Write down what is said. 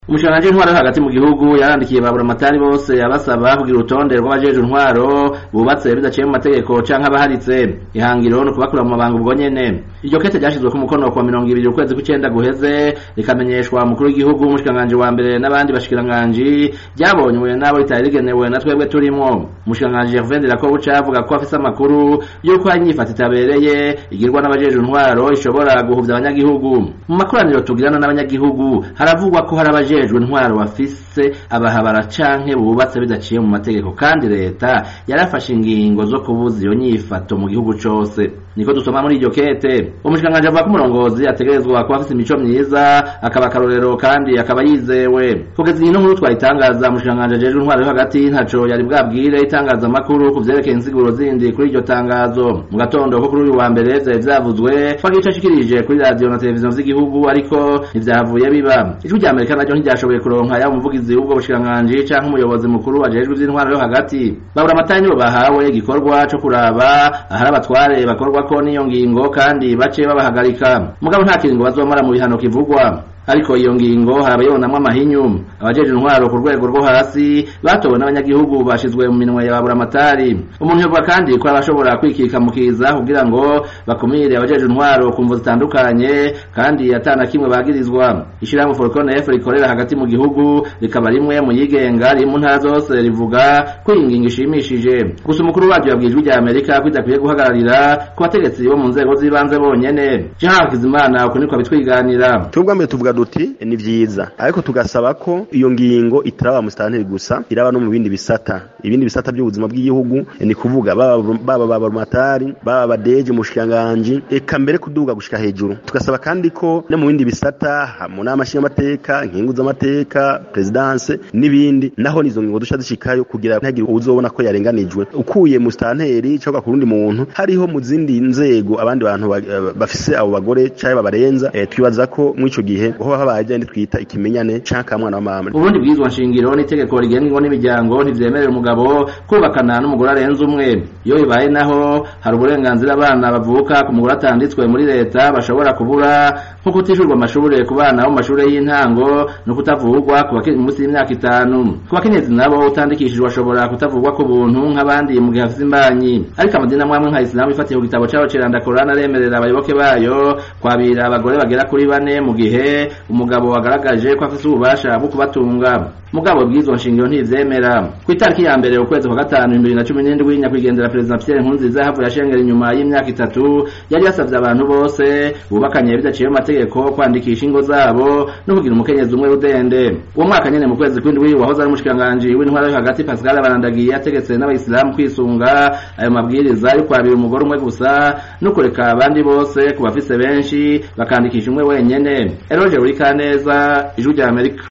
umushikiranganji w'intwaro yo hagati mu gihugu yarandikiye ba buramatari bose abasaba kugira urutonde rw'abajejwe intwaro bubatse bidaciye mu mategeko canke abaharitse ihangiro ni ukubakura mu mabanga ubwo nyene iryo kete ryashizweko umukono kwa mirongo ibiri ukwezi kw'icenda guheze rikamenyeshwa umukuru w'igihugu umushikiranganji wa mbere n'abandi bashikiranganji ryabonywe n'abo ritari rigenewe na twebwe turimwo umushikiranganji Gervain Dirakobuca avuga ko afise amakuru y'uko hari inyifato itabereye igirwa n'abajejwe intwaro ishobora guhuvya abanyagihugu mu makoraniro tugirana n'abanyagihugu haravugwa ko hari abajejwe intwaro bafise abahabara canke bubatse bidaciye mu mategeko kandi leta yarafashe ingingo zo kubuza iyo nyifato mu gihugu cose niko dusoma muri iryo kete umushikiranganji avuga ko umurongozi ategerezwa kuba afise imico myiza akaba akarorero kandi akaba yizewe kugeza iyi nkuru twayitangaza umushikiranganji ajejwe intwaro yo hagati ntaco yari bwabwire itangazamakuru ku vyerekeye insiguro zindi kuri iryo tangazo mu gatondo ko kuri uyu wa mbere vyari vyavuzwe ko agice ashikirije kuri radiyo na televiziyo z'igihugu ariko ntivyavuye biba ijwi rya amerika naryo ntiryashoboye kuronka yaba umuvugizi w'ubwo bushikiranganji canke umuyobozi mukuru ajejwe ivy'intwaro yo hagati babura amatari nibo bahawe igikorwa co kuraba ahari abatware bakorwako n'iyo ngingo kandi bace babahagarika mugabo nta kiringo bazomara mu bihano kivugwa ariko iyo ngingo harabayonamwo amahinyu abajeje intwaro ku rwego rwo hasi batowe n'abanyagihugu bashizwe mu minwe ya baburamatari umuntu yovuga kandi ko abashobora kwikikamukiza kugira ngo bakumire abajeje intwaro ku mvo zitandukanye kandi atana kimwe bagirizwa ishirahamwe Forcon F rikorera hagati mu gihugu rikaba rimwe mu yigenga riri mu ntara zose rivuga ko iyi ngingo ishimishije gusa umukuru waryo yabwiye ijwi rya Amerika ko idakwiye guhagararira ku bategetsi bo mu nzego z'ibanze bonyene Jean Hakizimana uko niko bitwiganira tubwa mbere tuvuga duti ni vyiza ariko tugasaba ko iyo ngingo itaraba musitanteri gusa iraba no mu bindi bisata ibindi bisata by'ubuzima bw'igihugu ni kuvuga baba babarumatari baba badeje mushikiranganji eka mbere kuduga gushika hejuru tugasaba kandi ko no mu bindi bisata mu nama nshingamateka nkingu z'amateka presidence n'ibindi naho nizo ngingo dusha zishikayo kugira ntagire uzobona ko yarenganijwe ukuye musitanteri cyangwa ku rundi muntu hariho mu zindi nzego abandi bantu bafise abo bagore cyangwa babarenza e, twibaza ko mu ico gihe ho habaye ndi twita ikimenyane canka mwana wa mama ubundi bwizwa nshingiro n'itegeko rigenga ingo n'imiryango ntivyemerera umugabo kubakana n'umugore arenze umwe iyo bibaye naho hari uburenganzira abana bavuka ku mugore atanditswe muri leta bashobora kubura nko kutishurwa amashure ku bana bo mu mashure y'intango no kutavugwa ku bakiri munsi y'imyaka itanu ku bakenyezi nabo utandikishijwe ashobora kutavugwa ku buntu nk'abandi mu gihe afise imbanyi ariko amadini amwe amwe nka isilamu ifatiye ku gitabo cabo ceranda korani aremerera abayoboke bayo kwabira abagore bagera kuri bane mu gihe umugabo wagaragaje ko afise ububasha bwo kubatunga mugabo bw'izo nshingiro ntivyemera ku itariki ya mbere ukwezi kwa gatanu bibiri na cumi n'indwi nyakwigendera perezida Pierre Nkurunziza havuye ashengera inyuma y'imyaka itatu yari yasavye abantu bose bubakanye bidaciye mu mategeko kwandikisha ingo zabo no kugira umukenyezi umwe rudende uwo mwaka nyene mu kwezi kw'indwi wahoze ari umushikiranganji w'intwara yo hagati Pascal Barandagiye yategetse n'abayisilamu kwisunga ayo mabwiriza yo kwabira umugore umwe gusa no kureka abandi bose ku bafise benshi bakandikisha umwe wenyene Eroge Urikaneza ijwi rya Amerika